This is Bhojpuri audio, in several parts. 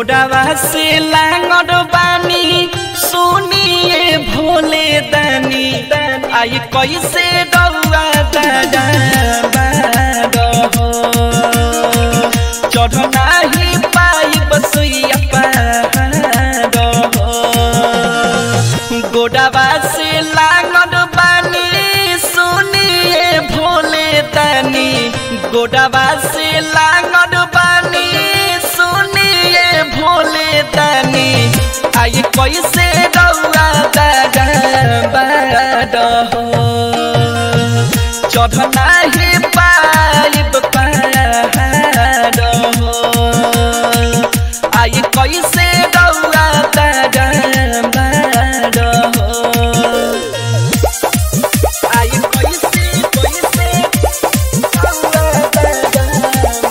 गोडावा से लांगड़ बानी सुनिए भोले दानी आई कैसे डौआ दादा चढ़ नाही पाई बसुइया पहाड़ गोडावा से लांगड़ बानी सुनिए भोले दानी गोडावा से लांगड़ बानी सुनिए भोले दानी आई कैसे रउआ दादा बाड हो चढ़ नाही पाइब पहाड़ हो आई कैसे रउआ दादा बाड हो आई कैसे कैसे रउआ दादा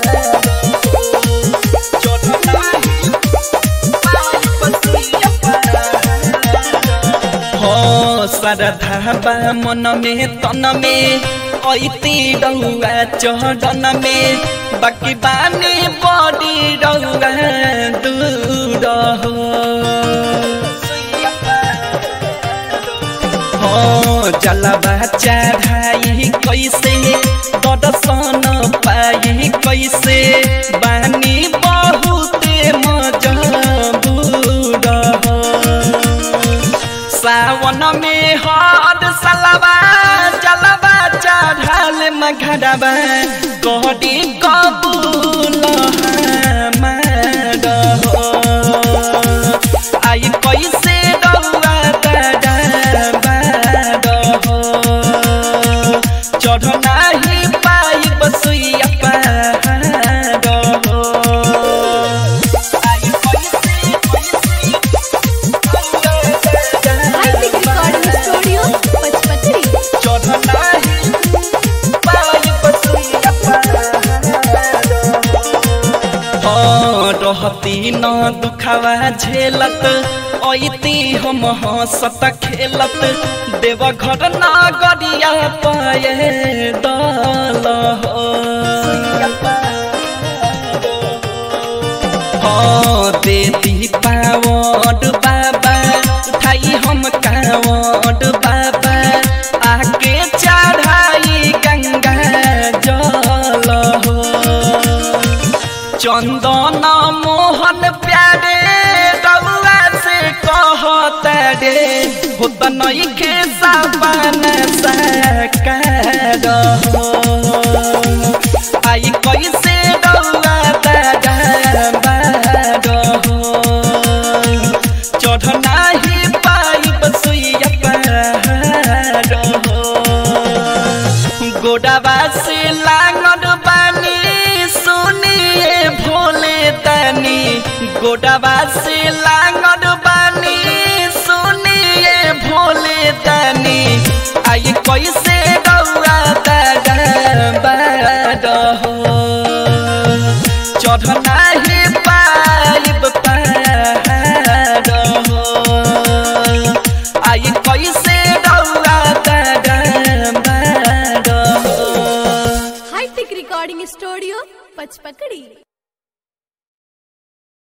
श्रद्धा मन में तन में ऐती रहुआ चढ़न में बाकी बानी बड़ी रहुआ दूर हो हो जलवा चढ़ाई कैसे दर्शन पाई कैसे बानी बहुते मजबूर हो सावन में हद सलवा जलवा चढ़ल मघरवा गड़ी कबूल हमार हो आई कैसे रउआ दादा बाड हो चढ़ नाही पाई बसुइया पहाड़ हो आई कैसे हाईटेक रिकॉर्डिंग स्टूडियो पचपचरी रहती न दुखावा झेलत ऐती हम हंसत खेलत देव घर न गरिया पाए दल हो हाँ देती पावड बाबा उठाई हम कावड बाबा आके चढ़ाई गंगा जल हो चंदन मोहन प्यारे रउआ से कहत रे होत नई के साबन सकार हो आई कैसे रउआ दादा बाड हो चढ़ नाही पाई बसुइया पहाड़ हो गोडावा से लांगड़ बानी सुनिए भोले दानी गोडावा से लांगड़ बानी सुनिए भोले दानी आई कैसे रउआ दादा बाड हो चढ़ नाही पाइब पहाड़ हो आई कैसे रउआ दादा बाड हो हाईटेक रिकॉर्डिंग स्टूडियो पचपकड़ी